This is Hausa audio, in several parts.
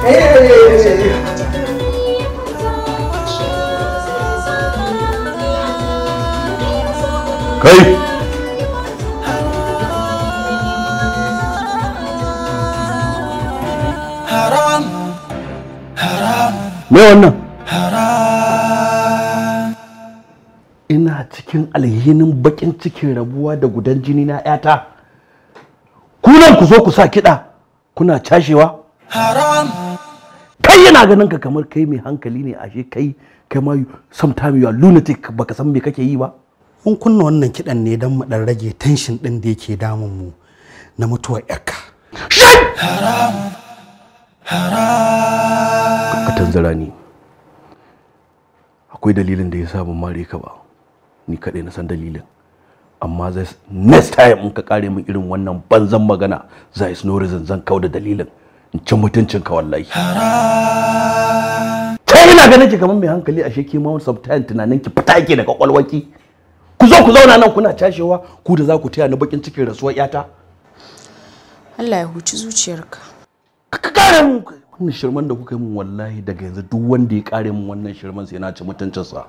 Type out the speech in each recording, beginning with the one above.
kai me wannan ina cikin alhinin bakin cikin rabuwa da gudan jini na yata kunan ku zo ku sa kiɗa kuna cashewa kai yana ganin ka kamar kai mai hankali ne ashe kai kai ma sometime you are lunatic baka san me kake yi ba mun kunna wannan kiɗan ne don mu ɗan rage tension ɗin da yake damun mu na mutuwar yarka ka tanzara ni akwai dalilin da ya sa ban mare ka ba ni kaɗai na san dalilin amma zai next time in ka kare min irin wannan banzan magana za is no reason zan kau da dalilin in ci mutuncin ka wallahi ta ina ganin ki kamar mai hankali ashe ke ma sometimes tunanin ki fita yake da kwakwalwaki ku zo ku zauna nan kuna cashewa ku da za ku taya ni bakin cikin rasuwar yata Allah ya huci zuciyarka ka kare mun wannan shirman da kuka yi min wallahi daga yanzu duk wanda ya kare min wannan shirman sai na ci mutuncinsa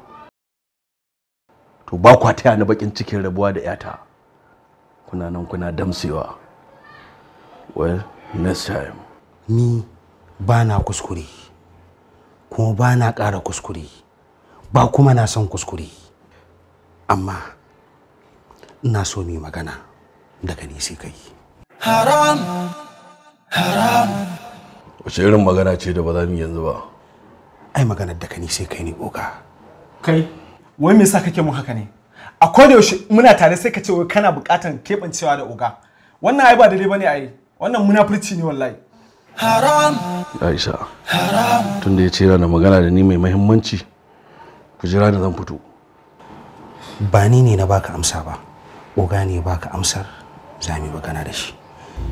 to ba kwa taya ni bakin cikin rabuwa da yata kuna nan kuna damsewa well next time ni ba na kuskure kuma ba na ƙara kuskure ba kuma na son kuskure amma ina so mu yi magana daga ni sai kai wace irin magana ce da ba za mu yi yanzu ba ai maganar daga ni sai kai ne oga kai wai me yasa kake mun haka ne a koda yaushe muna tare sai ka ce wai kana buƙatan keɓancewa da oga wannan ai ba daidai bane ai wannan munafurci ne wallahi aisha tun da ya ce yana magana da ni mai mahimmanci ku jira da zan fito ba ni ne na baka amsa ba oga ne ya baka amsar za mu yi magana da shi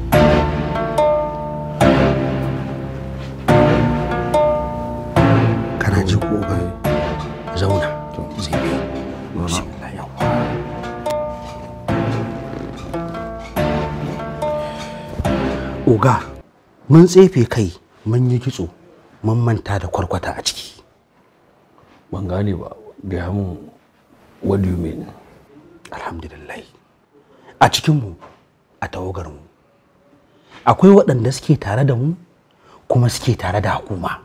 kana ji ko oga zauna zai bi bismillah yawa oga mun tsefe kai mun yi kitso mun manta da kwarkwata a ciki ban gane ba gaya mun what do you mean alhamdulillah a cikinmu a tawagarmu akwai waɗanda suke tare da mu kuma suke tare da hukuma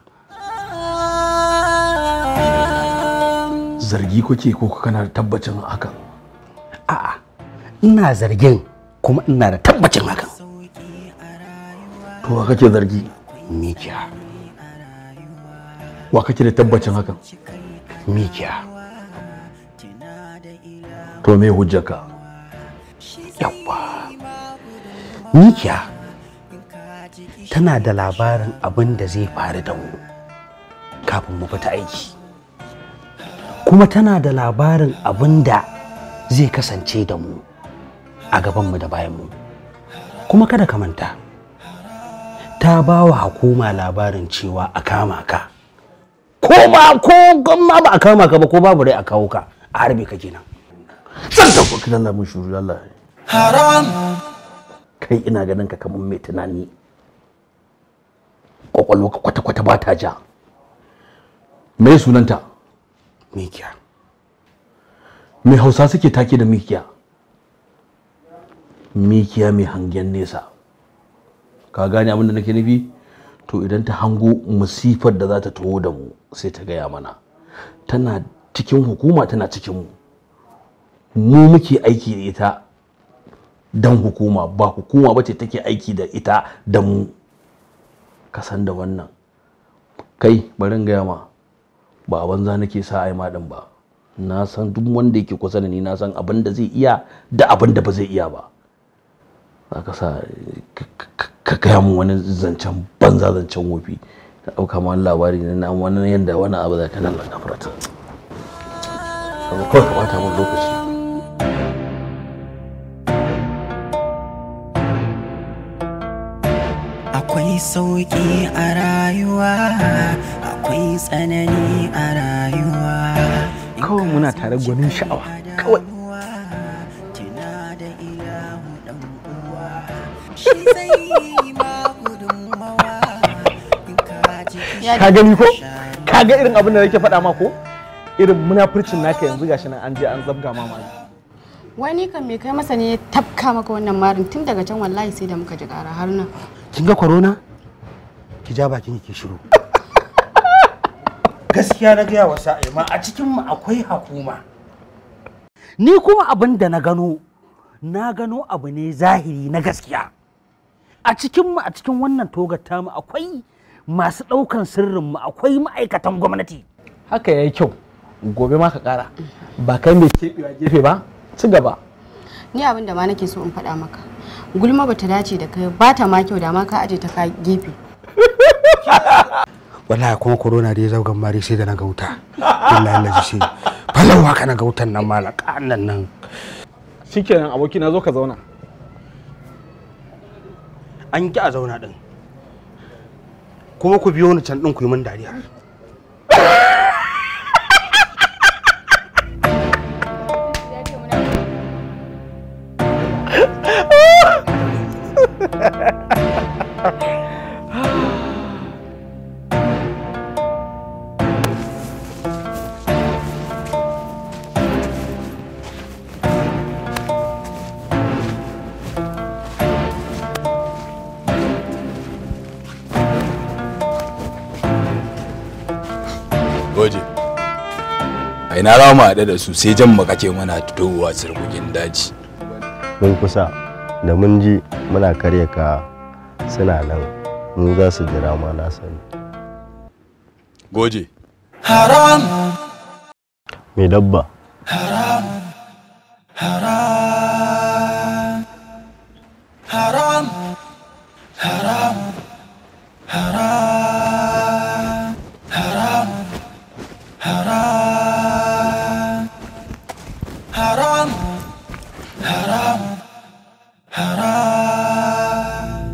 zargi kuke ko kana da tabbacin hakan a'a ina zargin kuma ina da tabbacin hakan to wa kake zargi mikiya wa kake da tabbacin hakan mikiya to me hujjaka yawwa mikiya tana da labarin abin da zai faru da mu kafin mu fita aiki kuma tana da labarin abin da zai kasance da mu a gabanmu da bayanmu kuma kada ka manta ta ba wa hukuma labarin cewa a kama ka ko ba ko ma ba a kama ka ba ko babu rai a kawo ka a harbe ka kenan san ta ko kidan mun shuru Allah haram kai ina ganin ka kamar mai tunani kwakwalwa ka kwata kwata ba ta ja me sunanta mikiya me hausa suke take da mikiya mikiya mai hangen nesa ka gane abin da nake nufi to idan ta hango musifar da za ta taho da mu sai ta gaya mana tana cikin hukuma tana cikin mu mu muke aiki da ita don hukuma ba hukuma ba ce take aiki da ita da mu kasan da wannan kai bari in gaya ma ba a banza nake sa ai ma din ba na san duk wanda yake kusa da ni na san abin da zai iya da abin da ba zai iya ba za ka sa ka gaya mun wani zancen banza zancen wofi ka ɗauka ma wani labari ne na wani yadda wani abu zai kana Allah gafarta kawai ka bata mun lokaci akwai sauƙi a rayuwa akwai tsanani a rayuwa kawai muna tare gwanin sha'awa kawai tuna da ilahu dan uwa shi zai yi ma gudunmawa in ka Ya ka gani ko ka ga irin abin da nake faɗa ma ko irin munafurcin naka yanzu gashi nan an je an zabga ma mali wani kan me kai masa ne ya tafka maka wannan marin tun daga can wallahi sai da muka ji ƙara har nan kin ga corona ki ja bakin ki shiru gaskiya na gaya wa sa'ima a cikin mu akwai hukuma ni kuma abin da na gano na gano abu ne zahiri na gaskiya a cikin mu a cikin wannan togar tamu akwai masu ɗaukan sirrin mu akwai ma'aikatan gwamnati haka yayi kyau gobe ma ka ƙara ba kai mai keɓewa gefe ba ci gaba ni abin da ma nake so in faɗa maka gulma bata dace da kai ba ta ma kyau da ma ka aje ta ka gefe wallahi kuma corona dai zaugan mari sai da na ga wuta billahi laji sai falau haka na ga wutan nan malaka nan nan shikenan aboki na zo ka zauna an ki a zauna din kuma ku biyo ni can din ku yi min dariya Goje. A ina za mu haɗu da su sai jan mu kake mana fitowa sirgugin daji. mun kusa da mun ji muna karya ka suna nan mu za su jira ma na sani Goje. haram mai dabba haram haram haram haram haram haram haram haram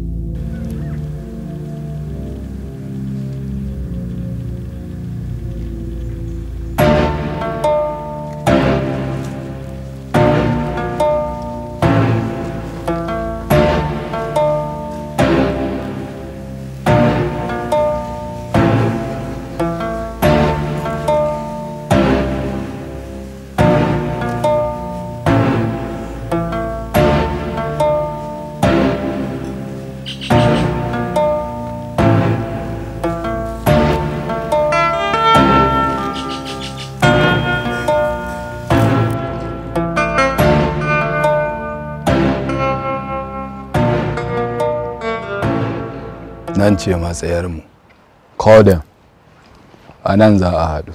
Nan ce matsayarmu. Call them. A nan za a haɗu.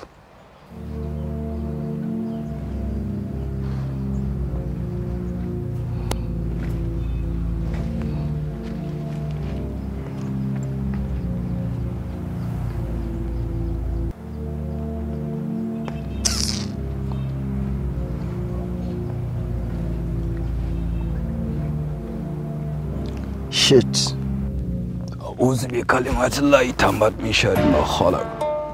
shit أعوذ بكلمات الله تامات من شر ما خلق.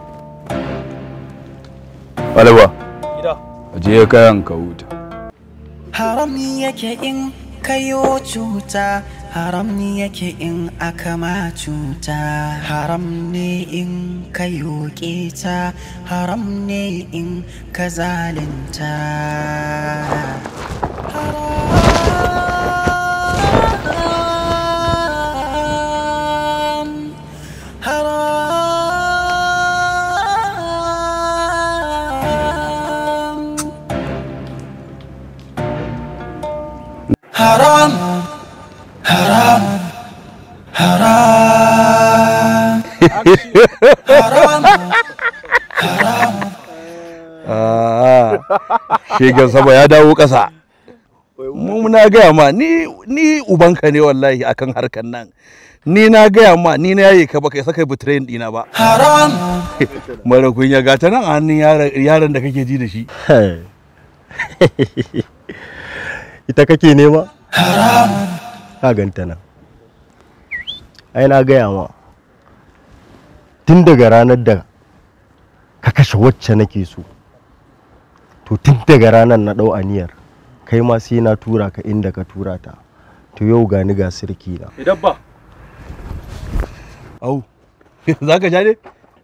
Alba. Je kayan ka huta. haram yake in kayo cuta haram yake in aka ma cuta haram ne in kayo keta haram ne in ka zalinta haram haram haram haram haram haram Shegan sama ya dawo ƙasa. Mu na gaya ma ni ni ubanka ne wallahi akan harkan nan. Ni na gaya ma ni na yaye ka baka isa kai betrayin dina ba. haram Mara kunya ga ta nan a hannun yaron- yaron da kake ji da shi. ita kake nema ka ganta nan ai na gaya ma tun daga ranar da ka kashe wacce nake so to tun daga ranar na ɗau aniyar kai ma sai na tura ka inda ka tura ta to yau gani ga sirki na dabba Au, za ka ja ne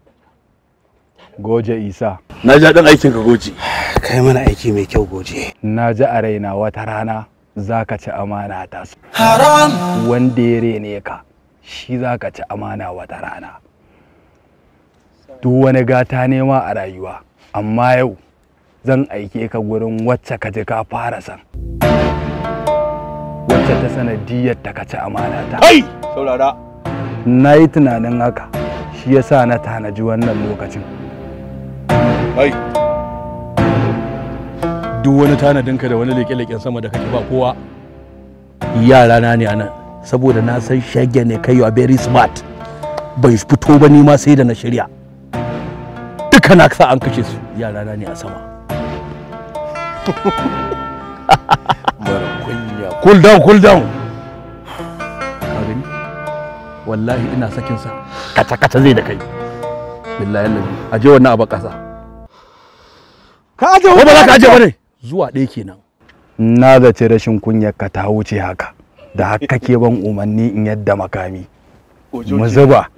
goje isa na ja dan aikin ka goji kai mana aiki mai kyau goje na ji a raina wata rana za ka ci amana ta haram wanda ya rene ka shi za ka ci amana wata rana duk wani gata nema a rayuwa amma yau zan aike ka gurin wacce ka ji ka fara san wacce ta sanadiyar ta ka ci amana ta kai saurara na yi tunanin haka shi yasa na tanaji wannan lokacin kai duk wani tanadinka da wani leƙe-leƙen sama da kake ba kowa yara na ne anan saboda na san shage ne kai you are very smart bai fito ba ni ma sai da na shirya duka na sa an kashe su yara na ne a sama mara kunya cool down cool down ka gani wallahi ina sakin sa kata kata zai da kai billahi lazi aje wannan abu kasa ka aje ko ba za ka aje ba ne zuwa ɗaya kenan na zaci rashin kunyar ka ta wuce haka da haka ke ban umarni in yadda makami mu zuba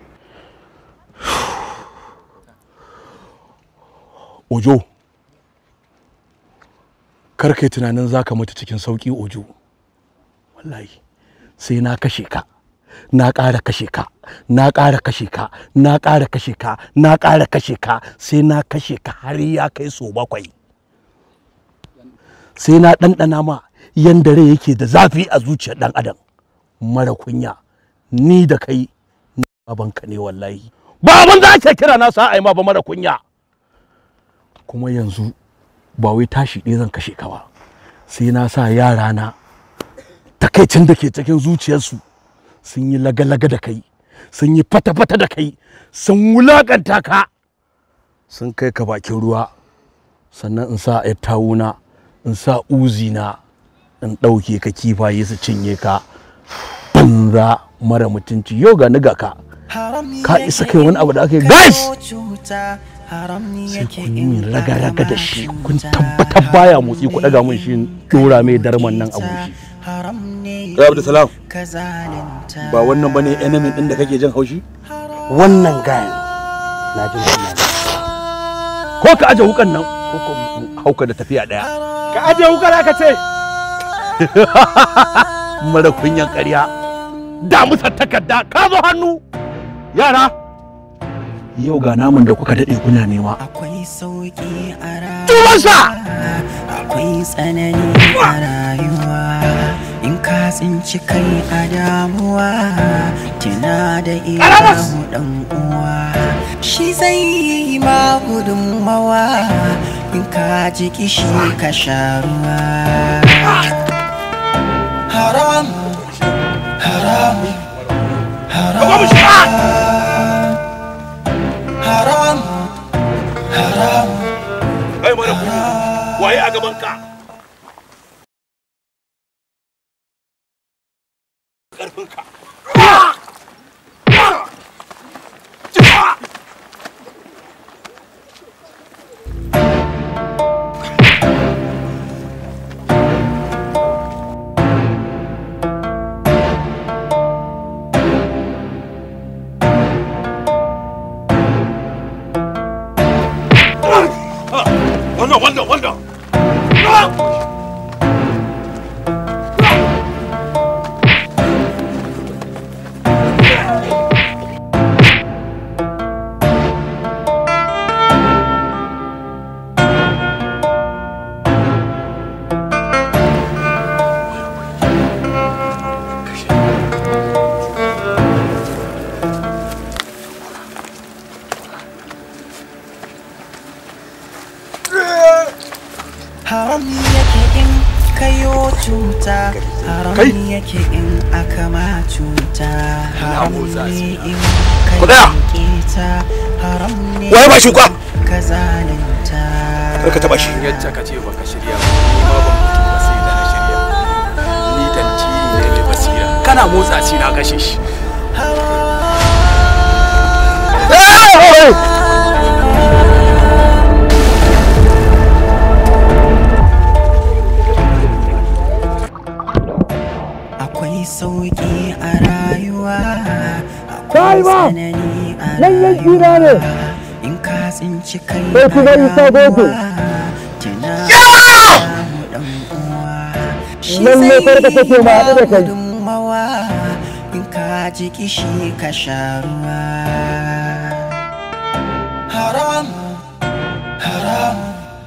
ojo kar kai tunanin za ka mutu cikin sauƙi ojo wallahi sai na kashe ka na ƙara kashe ka na ƙara kashe ka na ƙara kashe ka na ƙara kashe ka sai na kashe ka har ya kai so bakwai sai na ɗanɗana ma yanda rai yake da zafi a zuciyar ɗan adam mara kunya ni da kai ni babanka ne wallahi ba abin da ake kira na sa a yi ma ba mara kunya kuma yanzu ba wai tashi ɗaya zan kashe ka ba sai na sa yara na takaicin da ke cikin zuciyarsu sun yi laga-laga da kai sun yi fata-fata da kai sun wulakanta ka sun kai ka bakin ruwa sannan in sa yar tawuna in sa uzina in ɗauke ka kifaye su cinye ka banza mara mutunci yau ga ni ga ka ka isa kai wani abu da aka yi guys sai kun yi min raga-raga da shi kun tabbatar baya motsi ku ɗaga mun shi ɗora mai darman nan a goshi Rabu da salam ba wannan bane enemy ɗin da kake jin haushi wannan gayan na ji wannan ko ka aje wukan nan ko ko hauka da tafiya ɗaya ka aje wukar aka ce mara kunyan ƙarya da musa takarda ka zo hannu yara yau ga namun da kuka daɗe kuna nema akwai sauki a tubansa akwai tsanani a rayuwa in ka tsinci kai a damuwa tuna da ilahu dan uwa shi zai yi ma gudunmawa in ka ji kishi ka sha ruwa haram haram haram haram haram kai mara kunya waye a gaban ka ƙarfinka wannan wannan wannan haram yake in kayo cuta haram Kai! yake in aka ma cuta haram ne in Ku tsaya! kayo keta haram ne Waye ba shi kwa? ka zalunta Kar ka taɓa shi. yacce ka ce baka shirya ba ni ma ban mutu ba sai da na shirya ni tantiri ne mai basira kana motsa shi na kashe shi akwai sauki a rayuwa akwai tsanani nan yanki na ne in ka tsinci kai sai kuma isa goto tuna dan uwa shi Lalle zai farka take ma haɗu da kai. gudunmawa in ka ji kishi ka sha ruwa haram haram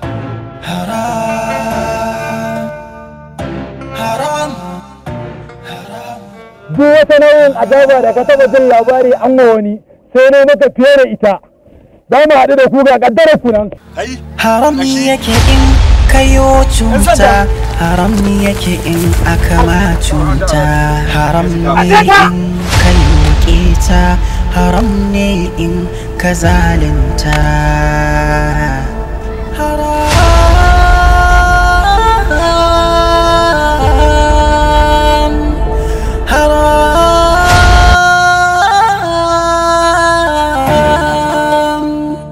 haram haram duk wata nau'in azaba da ka taɓa jin labari an ma wani sai ne maka fiye da ita za mu haɗu da ku ga ƙaddarar ku nan haram yake in kayo cuta haram yake in aka ma cuta haram ne in kayo keta haram ne in ka zalunta haram haram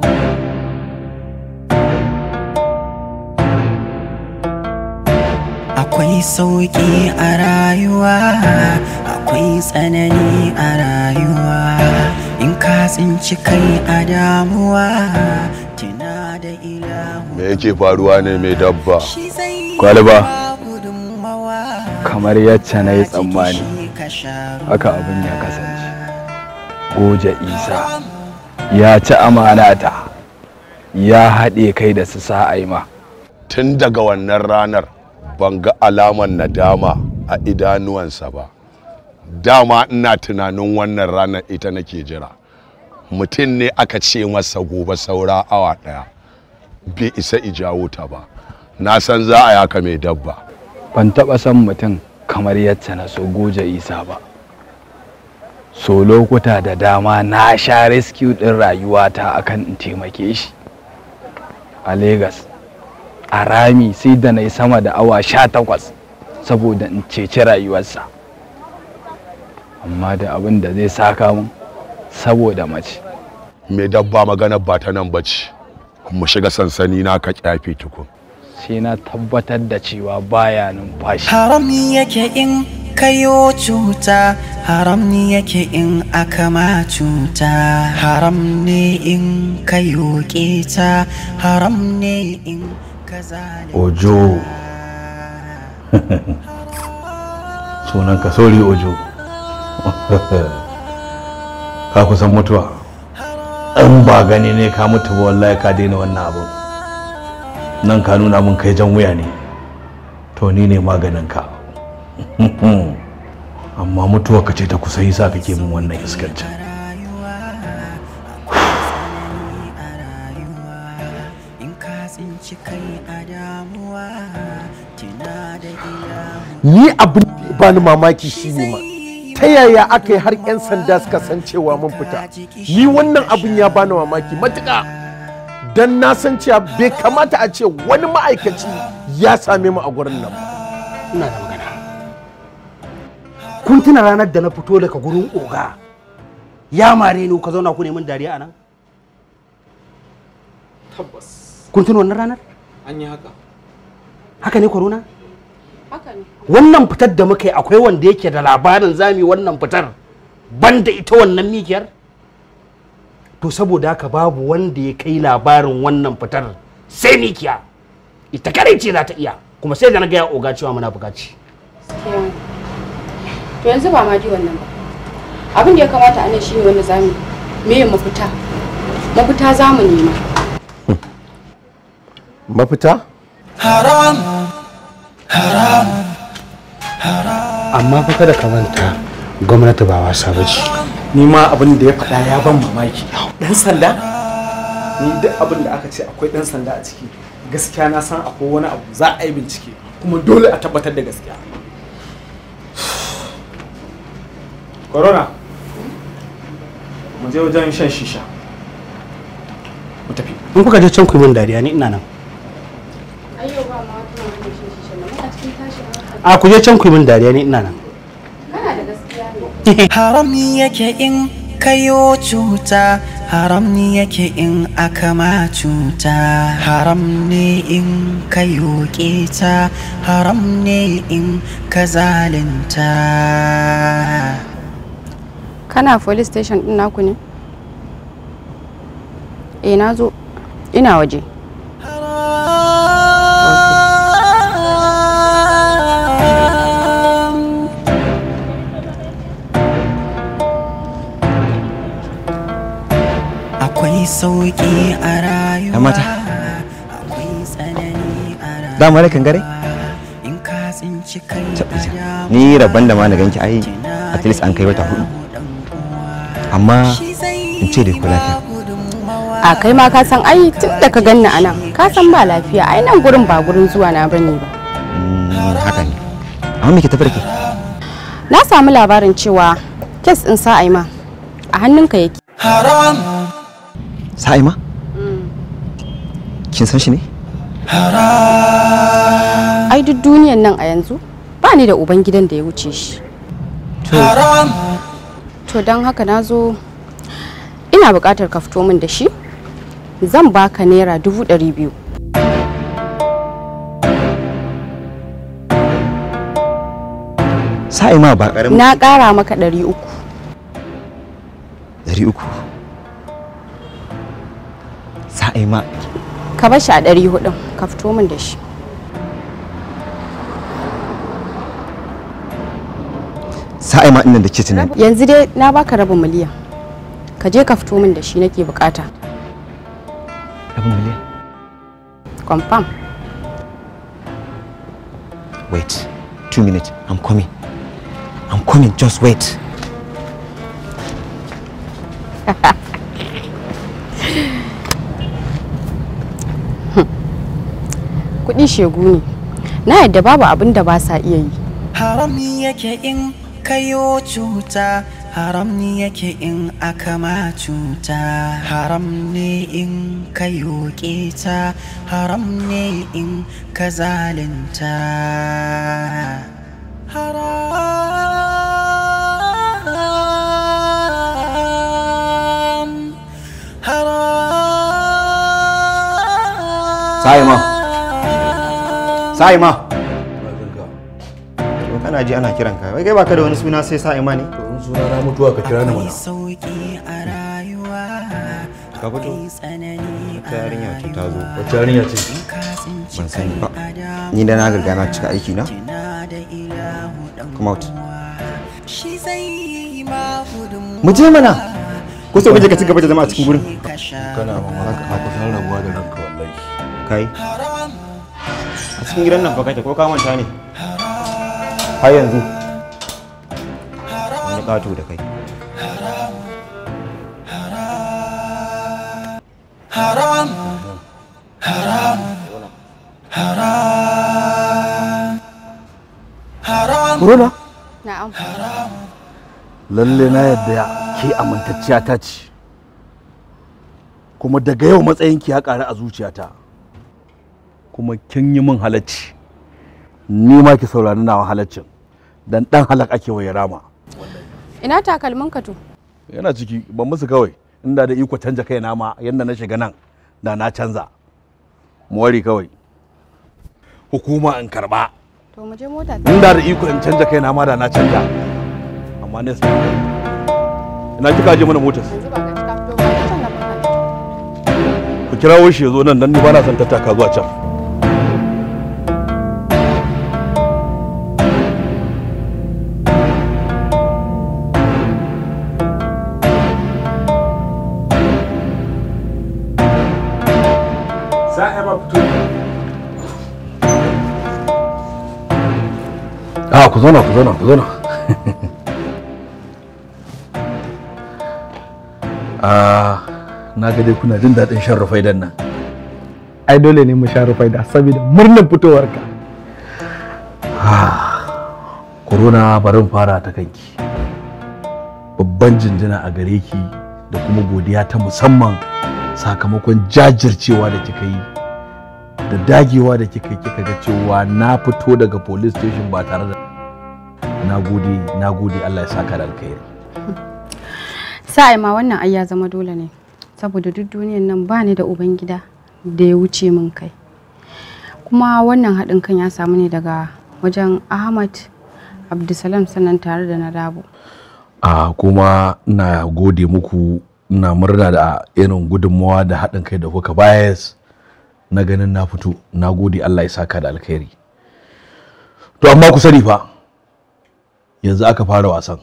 akwai sauƙi a rayuwa akwai tsanani a rayuwa in ka tsinci kai a damuwa tuna da ilahu me yake faruwa ne mai dabba shi zai Kwalba. ba gudunmawa kamar yacce na yi tsammani Jiki ka sha haka abin ya kasance goja isa ya ci amanata ya haɗe kai da su sa'aima tun daga wannan ranar ban ga alaman nadama a idanuwansa ba dama ina tunanin wannan ranar ita nake jira mutum ne aka ce masa gobe saura awa ɗaya bai isa ijawo ta ba na san za a yaka mai dabba ban taɓa son mutum kamar yacce na so goja isa ba so lokuta da dama na sha rescue ɗin rayuwata akan in taimake shi a Legas. a rami sai da na yi sama da awa sha takwas saboda in ceci rayuwarsa amma da abin da zai saka mun saboda mace mai dabba maganar ba ta nan bace mu shiga sansani na ka kyafe tukun sai na tabbatar da cewa baya numfashi haram yake in kayo cuta haram yake in aka ma cuta haram ne in kayo keta haram ne in ka zalunta ojo sunan ka sori ojo ka kusan mutuwa in ba gani ne ka mutu ba wallahi ka daina wannan abu nan ka nuna mun kai jan wuya ne to ni ne maganin ka amma mutuwa ka ce ta kusa yi sa kake min wannan iskancin in ka tsinci kai a damuwa tuna da ilahu ni abin da ya bani mamaki shine ma ta yaya aka yi har 'yan sanda suka san cewa mun fita ni wannan abin ya bani mamaki matuƙa don na san cewa bai kamata a ce wani ma'aikaci ya same mu a gurin nan ba ina da magana kun tuna ranar da na fito daga gurin oga ya mare ni ka zauna ku neman dariya a nan tabbas kun tuna wannan ranar an yi haka haka ne corona haka ne wannan fitar da muka yi akwai wanda yake da labarin zami wannan fitar banda ita wannan mikiyar to saboda haka babu wanda ya kai labarin wannan fitar sai mikiya ita kare ce za ta iya kuma sai da na gaya oga cewa muna bukaci gaskiya ne. to yanzu ba ma ji wannan ba abin da ya kamata a nan shine wanda zamu me mafita mafita zamu nema mafita haram amma fa kada ka manta gwamnati ba wasa ba ce ni ma abin da ya faɗa ya ban mamaki dan sanda ni duk abin da aka ce akwai dan sanda a ciki gaskiya na san akwai wani abu za a yi bincike kuma dole a tabbatar da gaskiya corona mu je wajen shan shisha mu tafi in kuka je can ku yi min dariya ni ina nan ayyo ba ma wata wani shi shi nan muna cikin tashin hankali a ku je can ku yi min dariya ni ina nan kana da gaskiya ne haram yake in kayo cuta haram yake in aka ma cuta haram ne in kayo keta haram ne in ka zalunta kana police station din naku ne eh na zo ina waje akwai sauki a rayuwa Yan mata. akwai tsanani a rayuwa dama da kangare in ka tsinci kai ni rabban da ma na ganki ai at least an kai wata hudu amma in ce da ku lafiya a kai ma ka san ai tun da ka ganni anan ka san ba lafiya ai nan gurin ba gurin zuwa na bane ba Mm, haka ne amma me ke tafi da ke na samu labarin cewa kes din sa'aima a hannunka yake haram sa'ima kin san shi ne ai duk duniyan nan a yanzu ba ni da uban gidan da ya wuce shi haram to don haka na zo ina buƙatar ka fito min da shi zan baka naira dubu ɗari biyu sa'ima ba karamin na ƙara maka ɗari uku dari uku sa'ima ka bar shi a ɗari hudun ka fito min da shi sa'ima ɗin da ke tunani yanzu dai na baka rabin miliyan ka je ka fito min da shi nake bukata rabin miliyan confirm wait two minutes i'm coming i'm coming just wait kuɗi shegu ne na yadda babu abin da ba sa iya yi haram yake in kayo cuta haram yake in aka ma cuta haram ne in kayo keta haram ne in ka zalunta haram sa'ima sa'ima to kana ji ana kiran ka wai kai baka da wani suna sai sa'ima ne to in suna na mutuwa ka kira ni mana sauki a rayuwa ka fito ta yarinya ce ta zo wacce yarinya ce ban sani ba ni da na riga na cika aiki na come out shi zai yi ma gudun mu je mana ko sai kuje ka ci gaba da zama a cikin gurin kana mamaka ka kusan rabuwa da ranka wallahi kai a cikin gidan nan fa kake ko ka manta ne har yanzu wani ƙato da kai haram haram haram haram Corona na'am lalle na yadda ke amintacciya ta ce kuma daga yau matsayinki ya ƙaru a zuciyata kuma kin yi min halacci ni ma ki saurari nawa halaccin dan dan halak ake waye rama ina takalmin ka to yana ciki ban musu kawai inda da iko canja kai na ma yanda na shiga nan da na canza mu wari kawai hukuma in karba to mu je mota inda da iko in canja kai na ma da na canja amma ne sai ina kika je mana motar yanzu ba ga cika fito ba can na baka ku kirawo shi ya zo nan dan ni ba na son tattaka zuwa can Sa'a ba fito. a ku zauna ku zauna ku zauna a na ga dai kuna jin daɗin shan rufaidan nan Ai dole ne mu sha rufaida saboda murnar fitowarka. corona barin fara ta kanki babban jinjina a gare ki da kuma godiya ta musamman sakamakon jajircewa da kika yi da dagewa da kika yi kika ga cewa na fito daga police station ba tare da na gode na gode Allah ya saka da alkhairi sa'ai ma wannan ai ya zama dole ne saboda duk duniyan nan ba ni da uban gida da ya wuce min kai kuma wannan haɗin kan ya samu ne daga wajen ahmad abdulsalam sannan tare da na dabo a kuma ina gode muku ina murna da irin gudunmawa da haɗin kai da kuka bayas na ganin na fito na gode Allah ya saka da alkhairi to amma ku sani fa yanzu aka fara wasan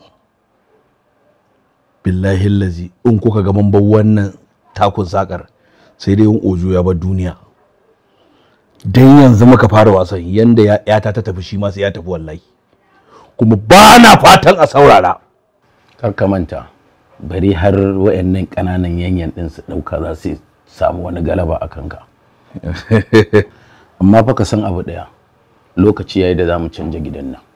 billahi lazi in kuka ga man bar wannan takun sakar sai dai in ojo ya bar duniya dan yanzu muka fara wasan yanda ya- yata ta tafi shi ma sai ya tafi wallahi kuma ba na fatan a saurara kar ka manta bari har wayannan ƙananan yanyan ɗin su ɗauka za su samu wani galaba a kanka amma fa ka san abu ɗaya lokaci yayi da za mu canja gidan nan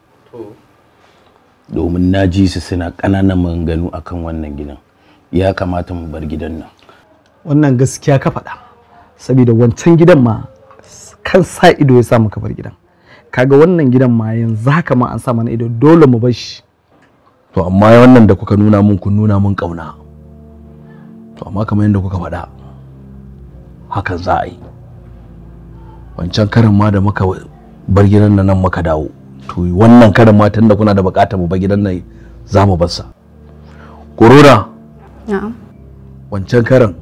domin na ji su suna ƙananan maganganu akan wannan gidan ya kamata mu bar gidan nan wannan gaskiya ka faɗa saboda wancan gidan ma kan sa ido ya sa muka bar gidan kaga wannan gidan ma yanzu haka ma an sa mana ido dole mu bar shi to amma wannan da kuka nuna mun kun nuna mun kauna to amma kamar yadda kuka faɗa hakan za a yi wancan karin ma da muka bar gidan nan muka dawo to wannan karin ma tunda kuna da bukatar mu bar gidan nan za mu bar sa korona Na'am. wancan karin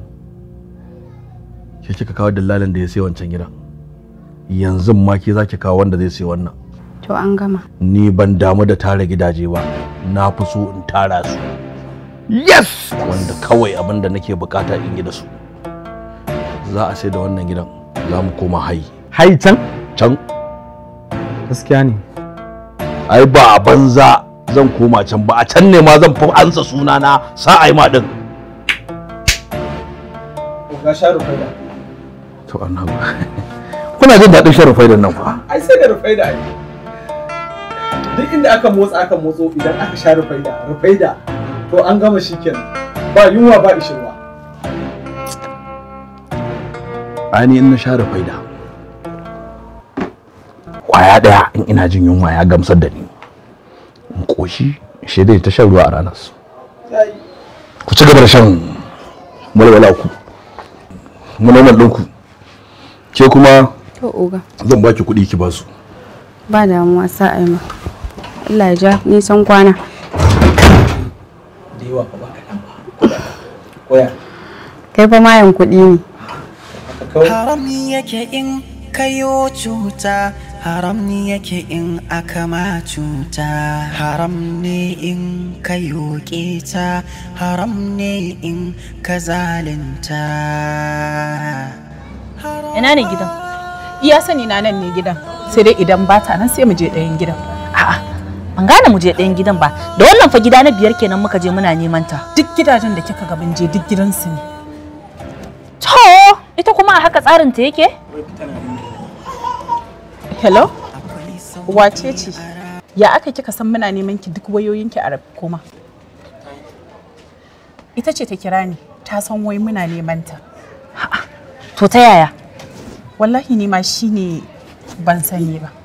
ke kika kawo dillalin da ya sai wancan gidan yanzu ma ke za ki kawo wanda zai sai wannan To an gama. ni ban damu da tara gidaje ba na fi so in tara su yes wanda kawai abin da nake bukata in yi da su za a sai da wannan gidan za mu koma hayi hai can can gaskiya ne ai ba a banza zan koma can ba a can ne ma zan fi ansa sunana sa ai ma din ga sharu faida to annabi kuna jin daɗin shan rufaidan nan fa ai sai da rufaida ai duk inda aka motsa aka motso idan aka sha rufaida rufaida to an gama shikenan ba yunwa ba ishirwa ani in na sha rufaida kwaya ɗaya in ina jin yunwa ya gamsar da ni in ƙoshi shi dai ta shan ruwa a ranar su ku ci gaba da shan walwala ku manoman ɗinku ke kuma To oga. zan baki kuɗi ki basu Ba damuwa sa ai ma. Allah ya ja nisan kwana. da yawa ba kaɗan ba koya Kai fa mayan kuɗi ne. haram yake in kayo cuta haram yake in aka ma cuta haram ne in kayo keta haram ne in ka zalunta Ina ne gidan? Iya sani na nan ne gidan. Sai dai idan ba ta nan sai mu je ɗayan gidan. A'a, ban gane mu je ɗayan gidan ba. Da wannan fa gida na biyar kenan muka je muna neman ta. Duk gidajen da kika ga mun je duk gidansu ne. To, ita kuma a haka tsarin ta yake? Hello? Wace ce? Ya aka kika san muna neman ki duk wayoyinki a rabi kuma? Ita ce ta kira ni, ta san wai muna neman ta. To ta yaya? Wallahi ni ma shine ban sani ba.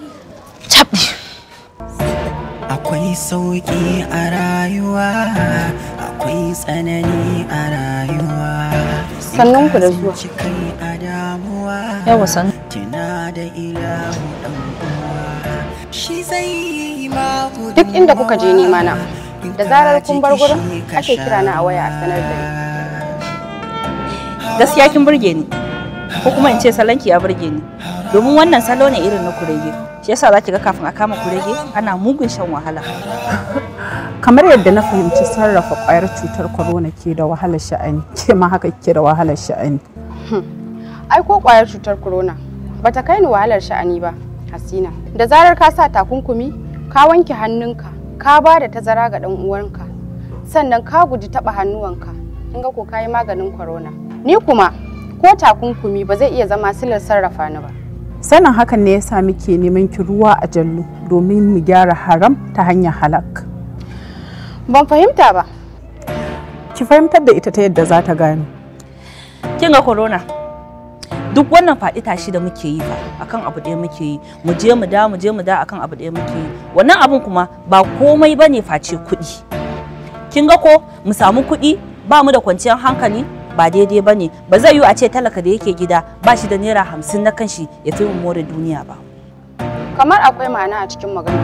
akwai sauƙi a rayuwa akwai tsanani a rayuwa Sannun ku da zuwa. kai a damuwa Yawa san. tuna da ilahu dan uwa shi zai yi ma Duk inda kuka je nema na. Da zarar kun bar gurin ake kira na a waya a sanar da ni. Gaskiya kin burge ni. Ko kuma in ce salonki ya burge ni. Domin wannan salo ne irin na kurege. Shi yasa za ki ga kafin a kama kurege ana mugun shan wahala. Kamar yadda na fahimci sarrafa ƙwayar cutar corona ke da wahalar sha'ani, ke ma haka ke da wahalar sha'ani. Ai ko kwayar cutar corona bata kai ni wahalar sha'ani ba, Hasina. Da zarar ka sa takunkumi, ka wanke hannunka, ka ba da tazara ga dan uwanka, sannan ka guji taba hannuwanka. Kin ga ko kayi maganin corona. Ni kuma ko takunkumi ba zai iya zama silar sarrafa ni ba. Sanin hakan ne yasa muke neman ki ruwa a jallo domin mu gyara haram ta hanyar halak. Ban fahimta ba. Ki fahimtar da ita ta yadda za ta gane. Kin ga corona? Duk wannan faɗi tashi da muke yi fa akan abu ɗaya muke yi mu je mu da mu je mu da akan abu ɗaya muke yi wannan abun kuma ba komai bane face kuɗi kin ga ko mu samu kuɗi ba mu da kwanciyar hankali ba daidai ba ne ba zai yiwu a ce talaka da yake gida ba shi da naira hamsin na kanshi ya fi mu more duniya ba Kamar akwai ma'ana a cikin magana.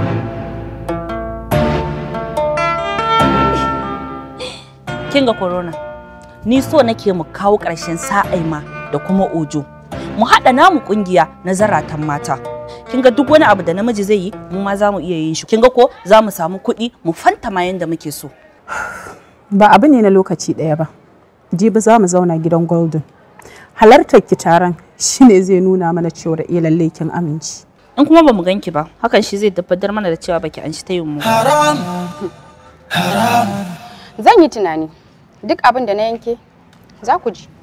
kin ga corona ni so nake mu kawo ƙarshen sa'aima da kuma ojo mu haɗa namu ƙungiya na zaratan mata kin ga duk wani abu da namiji zai yi mu ma za mu iya yin shi kin ga ko za mu samu kuɗi mu fanta ma yanda muke so ba abu ne na lokaci ɗaya ba jibi za mu zauna gidan golden halartar ki taron shine zai nuna mana cewa eh lallai kin aminci in kuma ba mu ganki ba hakan shi zai tabbatar mana da cewa baki an shi ta yin mu Zan yi tunani duk abin da na yanke za ku ji.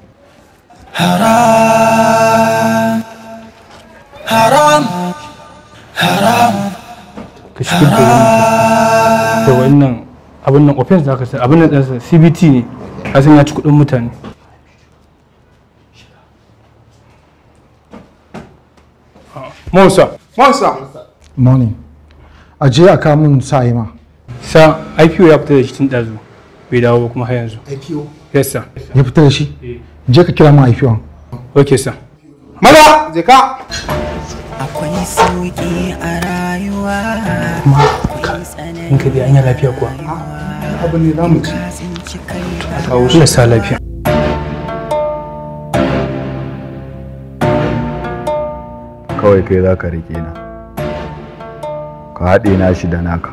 ka shi ka da wannan abin nan offense da aka sai abin nan ɗansa cbt ne a san ya ci kuɗin mutane Musa. Musa. Morning. A je a kawo min sa'ima. Sa IPO ya fita da shi tun ɗazu. Bai dawo ba kuma har yanzu. IPO? Yes sir. Ya fita da shi? Je ka kira min IPO. Okay sir. Maza, je ka. Akwai sauki a rayuwa. In ka bi hanyar lafiya kuwa. Abu ne za mu ci. A kawo shi sa lafiya. kawai kai za ka riƙe na ka haɗe na shi da naka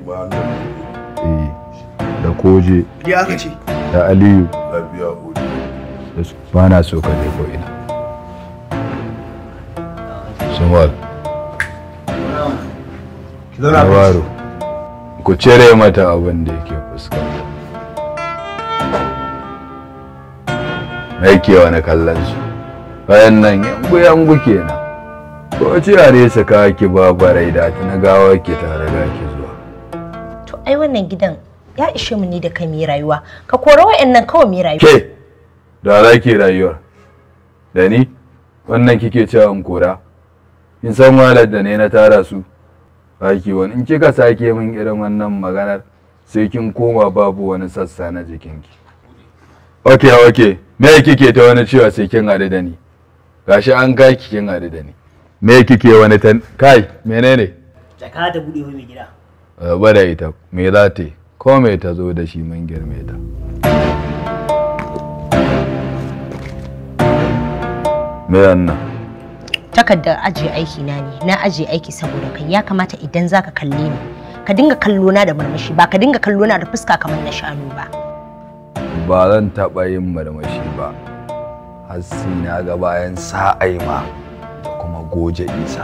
eh da koje Ya aka ce. da aliyu lafiya oji da su ba na so ka je ko ina sumal Nawaru ku cire mata abin da yake fuskanta me yake wani kallon su bayan nan yangu yangu kenan ko ci a nesa ka ki babarai da ta na gawa ki tare da ki zuwa To ai wannan gidan ya ishe mu ni da kai mu yi rayuwa. Ka kora wa'annan kawai mu yi rayuwa. ke da za ki rayuwar da ni wannan kike cewa in kora in san wahalar da ne na tara su baki wani in kika sake min irin wannan maganar sai kin koma babu wani sassa na jikinki ok ok me kike ta wani cewa sai kin haɗu da ni gashi an kai ki kin haɗu da ni me kike wani tan kai menene Jaka ta buɗe mai gida. ba da ita me za ta yi ko me ta zo da shi mun girme ta me wannan Takardar ajiye aiki na ne. Na ajiye aiki saboda kai ya kamata idan zaka kalle ni ka dinga kallo na da murmushi ba ka dinga kallo na da fuska kamar na shanu ba. ba zan taɓa yin marmashi ba har sai na ga bayan sa'ai ma da kuma goje isa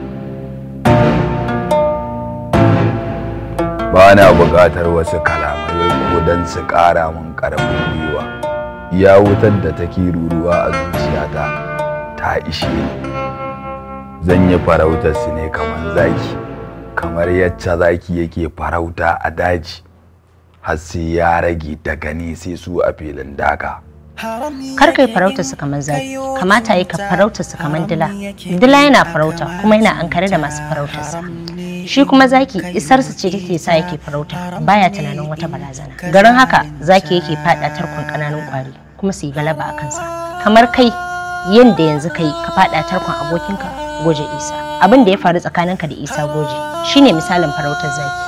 ba na buƙatar wasu kalamai ko don su ƙara min ƙarfin gwiwa iya wutar da take ruruwa a zuciyata ta ishe ni zan yi farautar su ne kamar zaki kamar yacce zaki yake farauta a daji har sai ya rage daga ni sai su a filin daga Kar kai farautar su kamar zaki. Kamata yi ka farautar su kamar dila. Dila yana farauta kuma yana ankare da masu farautar sa. Shi kuma zaki isarsa ce take sa yake farauta baya tunanin wata barazana. Garin haka zaki yake fada tarkon kananun kwari kuma su yi galaba a kansa. Kamar kai yanda yanzu kai ka fada tarkon abokinka goje Isa. Abin da ya faru tsakaninka da Isa goje shine misalin farautar zaki.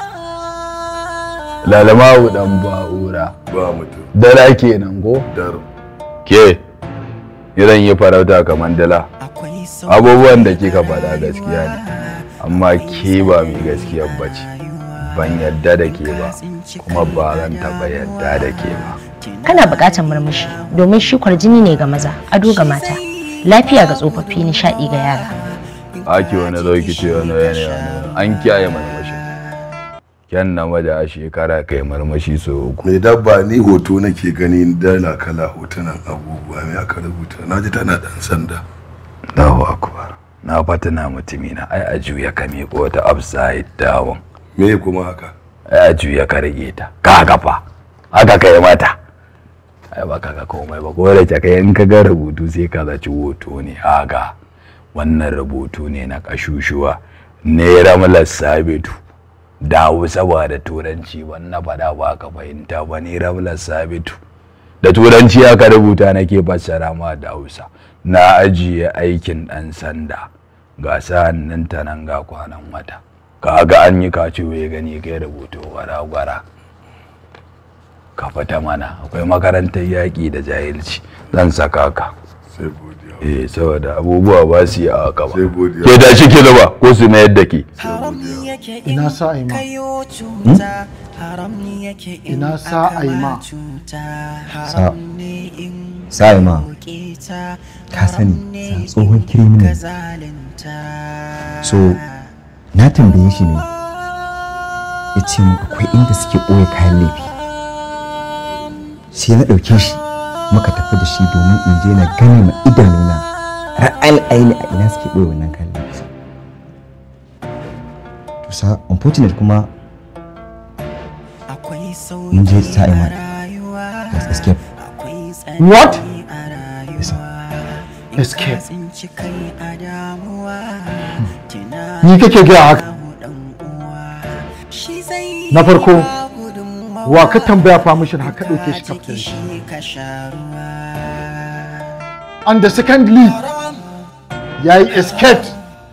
lalamawu dan ba'ura ba mutum dala kenan ko dar ke zan yi farauta kamar dala abubuwan da kika faɗa gaskiya ne amma ke ba mai gaskiya bace ban yadda da ke ba kuma ba zan taɓa yadda da ke ba Kana buƙatar murmushi domin shi kwarjini ne ga maza, ado ga mata, lafiya ga tsofaffi, nishaɗi ga yara. ake wani zo ki ce wani wani wani an kiyaye marmashi kyan na da a shekara kai marmashi so uku mai dabba ni hoto nake gani dala kala hotunan abubuwa mai aka rubuta na ji tana dan sanda Allahu akbar na fatina mutumi na ai a juya ka miƙo ta upside down me kuma haka ai a juya ka rage ta ka gafa haka kai mata ai ba ka ga komai ba ko da kai in ka ga rubutu sai ka zaci hoto ne haka wannan rubutu ne na kashushuwa ne ramlar sabitu dawo saboda turanci wannan faɗa ba ka fahimta ba ne ramlar sabitu da turanci aka rubuta nake fassara ma da hausa na ajiye aikin ɗan sanda ga sa'an ta nan ga kwanan wata ka ga an yi kaci ya gani kai rubutu gwara-gwara ka fita mana akwai makarantar yaƙi da jahilci zan saka ka eh saboda abubuwa ba su yi a haka ba ke da shi ke ba ko su mayar da ke ina sa aima ina sa aima sa sa'ima ka sani sa tsohon kiriminal so na tambaye shi ne ya ce mu akwai inda suke ɓoye kayan laifi sai na ɗauke shi muka tafi da shi domin in je na gane ma idanuna ra'ayil aini a ina suke ɓoye wannan kayan laifi to sa unfortunate kuma mun je sa'ima let's escape what yes, escape ni kake gaya haka na farko wa ka tambaya permission haka ɗauke shi kafin shi and the secondly ya yi escape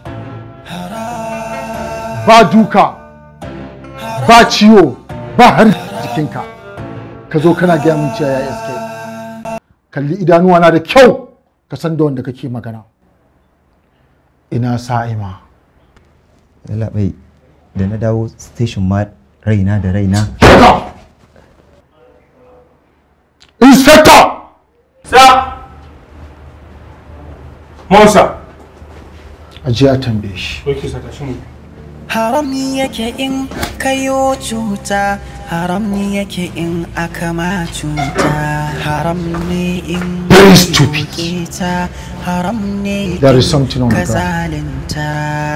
ba duka ba ciwo ba har jikinka ka zo kana gaya min cewa ya yi escape kalli idanuwa na da kyau ka san da wanda kake magana ina sa'ima labai da na dawo station ma raina da raina inspector sa Monsa. aje a tambaye shi Oke saka shi mu. haram yake in kayo cuta haram yake in aka ma cuta haram ne in Very stupid. ta haram ne There is something on the ka ground. zalunta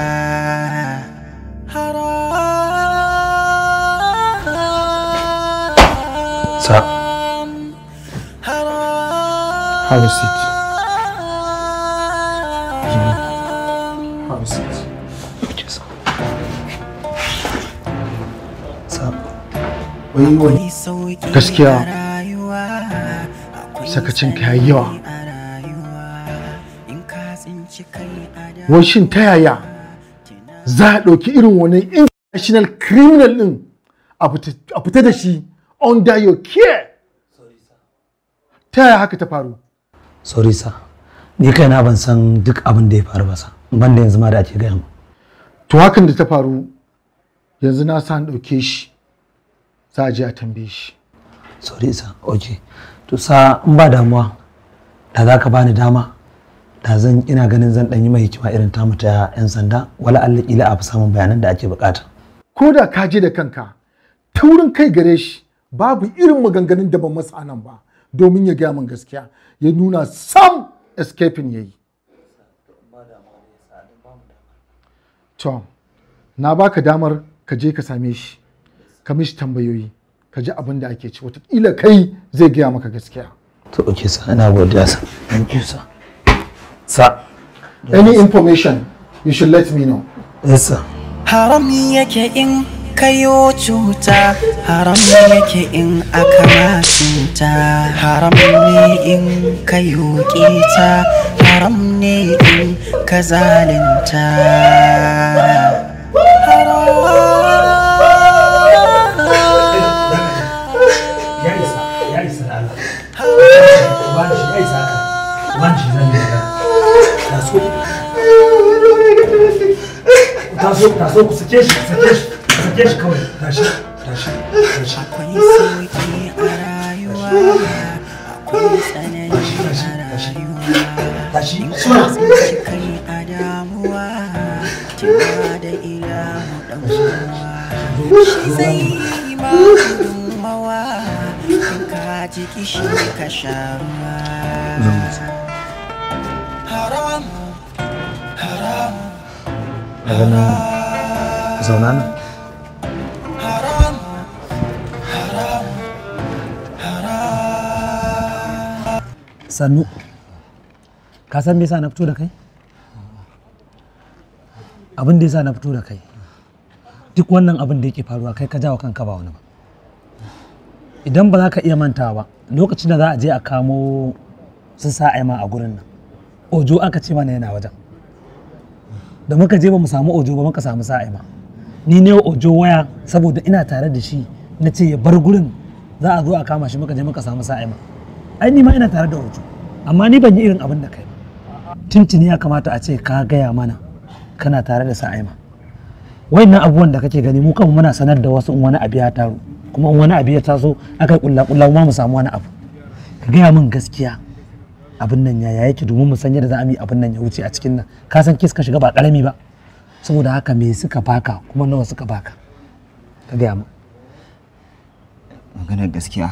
Sa. have a seat have a seat wai wai gaskiya sakacin ka yayi yawa wai shin ta yaya za a ɗauki irin wani international criminal ɗin a fita- a fita da shi under your care ta yaya haka ta faru sorry sa ni kaina ban san duk abin da ya faru ba sa ban da yanzu ma da ake gaya mu to hakan da ta faru yanzu na sa an ɗauke shi za a je a tambaye shi sorry sa okay to sa in ba damuwa da za ka bani dama da zan ina ganin zan ɗan yi mai hikima irin tamu ta 'yan sanda wala Allah kila a fi samun bayanan da ake bukata ko da ka je da kanka taurin kai gare shi babu irin maganganun da ban masa nan ba domin ya gaya min gaskiya ya nuna sam escaping ya yi to na baka damar ka je ka same shi ka mishi tambayoyi ka ji abin da ake ci watakila kai zai gaya maka gaskiya to okay sa ina godiya sa thank you sa sa any information you should let me know yes sir haram yake in kayo cuta haram yake in aka ma cuta haram ne in kayo kita haram ne in ka zalunta ya isa ya isa da Allah wani shi ya isa haka wani shi zan yi magana taso taso taso ku sake shi ku sake shi ku sake shi kawai tashi tashi tashi akwai sauki a rayuwa akwai tsanani a rayuwa tashi suna tsinci kai a damuwa tuna da ilahu dan uwa shi zai yi ma gudunmawa in ka ji kishi ka sha ruwa haram haram daga nan zauna nan haram haram sannu ka san me yasa na fito da kai abin da yasa na fito da kai duk wannan abin da yake faruwa kai ka jawo kanka ba wani ba idan ba za ka iya mantawa ba lokacin da za a je a kamo su sa ma a gurin nan ojo aka ce mana yana wajen da muka je ba mu samu ojo ba muka samu sa ma ni ne ojo waya saboda ina tare da shi na ce ya bar gurin za a zo a kama shi muka je muka samu sa'ima ai ni ma ina tare da hoto amma ni ban yi irin abin da kai ba tuntuni ya kamata a ce ka gaya mana kana tare da sa'ima wayannan abubuwan da kake gani mu kanmu muna sanar da wasu in wani abu ya taru kuma in wani abu ya taso aka yi kulla kulla ma mu samu wani abu ka gaya min gaskiya abin nan yaya yake domin mu san yadda za a yi abin nan ya wuce a cikin nan ka san kis ka shiga ba karami ba saboda haka me suka baka kuma nawa suka baka ka gaya min maganar gaskiya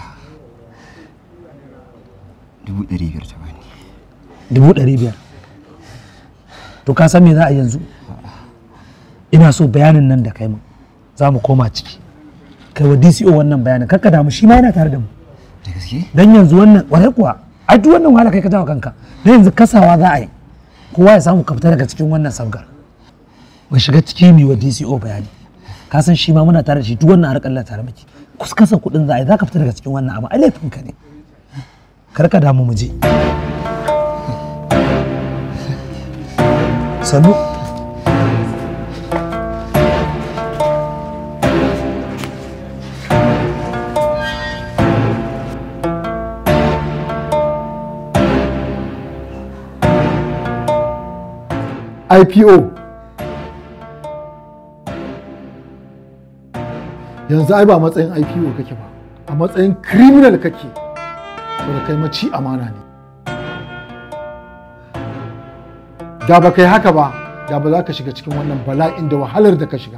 dubu ɗari biyar ta bani dubu ɗari biyar to ka san me za a yanzu ina so bayanin nan da kai min za mu koma ciki kai wa DCO wannan bayanin kakka damu shi ma yana tare da mu da gaske dan yanzu wannan warai kuwa ai duk wannan wahala kai ka jawo kanka dan yanzu kasawa za a yi kowa ya samu ka fita daga cikin wannan sabgar mu shiga ciki mu wa DCO bayani ka san shi ma muna tare da shi duk wannan harkar Allah tare miki kuskasa kuɗin za a yi za ka fita daga cikin wannan abu ai laifin ka ne kar ka damu mu je sannu IPO yanzu ai ba matsayin IPO kake ba a matsayin criminal kake saboda kai maci amana ne da ba kai haka ba da ba za ka shiga cikin wannan bala'in da wahalar da ka shiga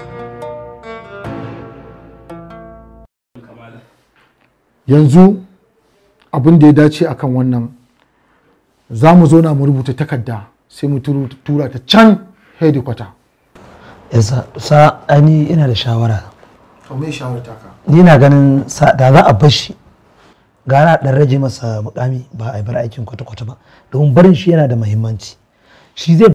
yanzu abin da ya dace akan wannan za mu zo na mu rubuta takarda sai mu turu- tura ta can hedikwata yasa sa ani ina da shawara to me shawarta ka ni na ganin sa da za a bar shi gara dan rage masa mukami ba a bar aikin kwata-kwata ba domin barin shi yana da muhimmanci shi zai